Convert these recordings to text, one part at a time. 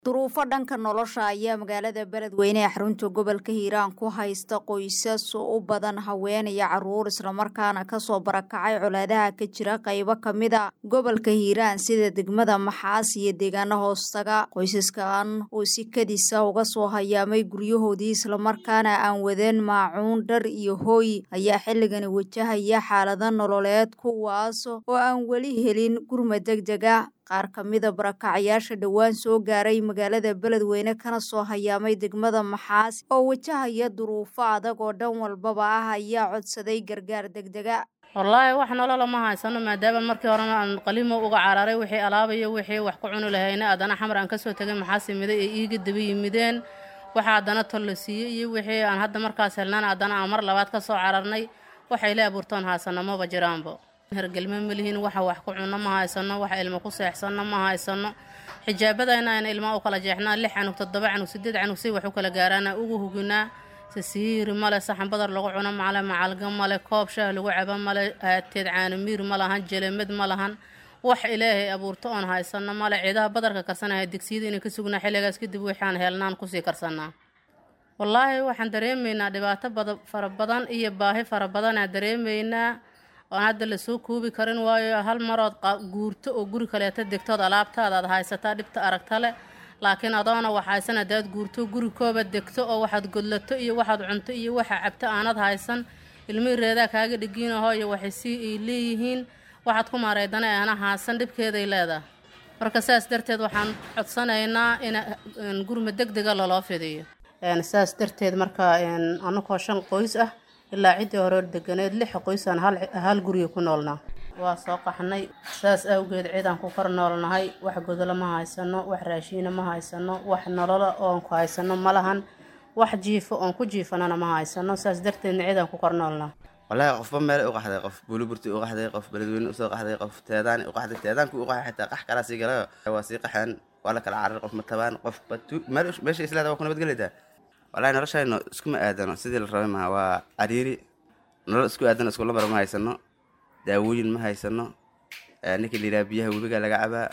duruufo dhanka nolosha ayaa magaalada beledweyne ee xarunta gobolka hiiraan ku haysta qoysas u badan haween iyo caruur islamarkaana kasoo barakacay colaadaha ka jira qaybo kamida gobolka hiiraan sida degmada maxaas iyo deegaano hoostaga qoysaskan oo si kadisa uga soo hayaamay guryahoodii islamarkaana aan wadeen maacuun dhar iyo hooy ayaa xilligani wajahaya xaalado nololeed kuwaas oo aan weli helin gurma deg dega qaar ka mida barakacayaasha dhowaan soo gaaray magaalada beledweyne kana soo hayaamay degmada maxaas oo wajahaya duruufo adag oo dhan walbaba ah ayaa codsaday gargaar degdega wallaahi wax nolola ma haysano maadaama markii horena aan qalimo uga cararay wixii alaabayo wixii wax ku cuni lahayna haddana xamar aan kasoo tegay maxaas yimiday ee iiga daba yimideen waxa haddana tol la siiyey iyo wixii aan hadda markaas helnaan haddana aan mar labaad ka soo cararnay waxay la abuurtoon haysano maba jiraanbo hergelme malihiin waxa wax ku cunno ma haysano waxa ilmo ku seexsanno ma haysano xijaabadayna ayna ilmaa u kala jeexnaa lix canug toddoba canug sideed canug si wax u kala gaaraana ugu huginaa sasiiri male saxan badar lagu cuno male macalga male koob shaah lagu cabo male haateed caanamiir ma lahan jelemed ma lahan wax ilaahay abuurto oon haysano male ciidaha badarka karsanaya digsiyada inay ka sugnaa xilligaas kadib waxaan helnaan kusii karsanaa wallaahi waxaan dareemaynaa dhibaato fara badan iyo baahi fara badanaa dareemaynaa oon hadda lasoo koobi karin waayo hal marood guurto oo guri kaleeta degtood alaabtaada aad haysataa dhibta aragta leh laakiin adoona wax haysan haddaad guurto guri kooba degto oo waxaad godlato iyo waxaad cunto iyo waxa cabto aanad haysan ilmihii reedaa kaaga dhigiinaho iyo waxay sii ay leeyihiin waxaad ku maareydana aana haasan dhibkeeday leedahay marka saas darteed waxaan codsanaynaa in gurma deg dega loloo fidiyo saas darteed marka anakoo shan qoys ah ilaa ciddii hore deganeed lix qoysaan hal guriga ku noolnaa waa soo qaxnay saas awgeed ciidaan ku kor noolnahay wax godolo ma haysano wax raashiina ma haysano wax nolola oon ku haysano ma lahan wax jiifo oon ku jiifanana ma haysano saas darteedna ciidaan ku kor noolnaa wallaahi qofba meelay u qaxday qof buuliburti u qaxday qof beledweyne usoo qaxday qof teedaani u qaxday teedaanku u qaxay xitaa qax kalaa sii galayo waa sii qaxeen waa la kala carar qof ma tabaan qof meesha islaada waa ku nabadgelaydaa wallaahi noloshayno iskuma aadano sidii la rabay maha waa cariiri nolol isku aadano iskula mara ma haysano daawooyin ma haysano ninkii layidhaha biyaha webiga laga cabaa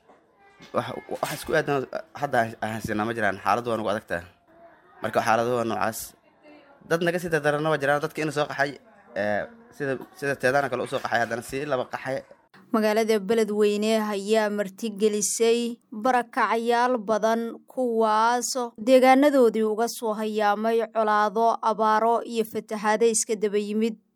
wax isku aadano hadda haysanaa ma jiraan xaaladdu waa nagu adagtaa marka xaaladu waa noocaas dad naga sii dardarana waa jiraan dadka ina soo qaxay sida sida teedaana kale usoo qaxay haddana sii laba qaxay magaalada beledweyne ayaa martigelisay barakacayaal badan kuwaas deegaanadoodii uga soo hayaamay colaado abaaro iyo fatahaado iska daba yimid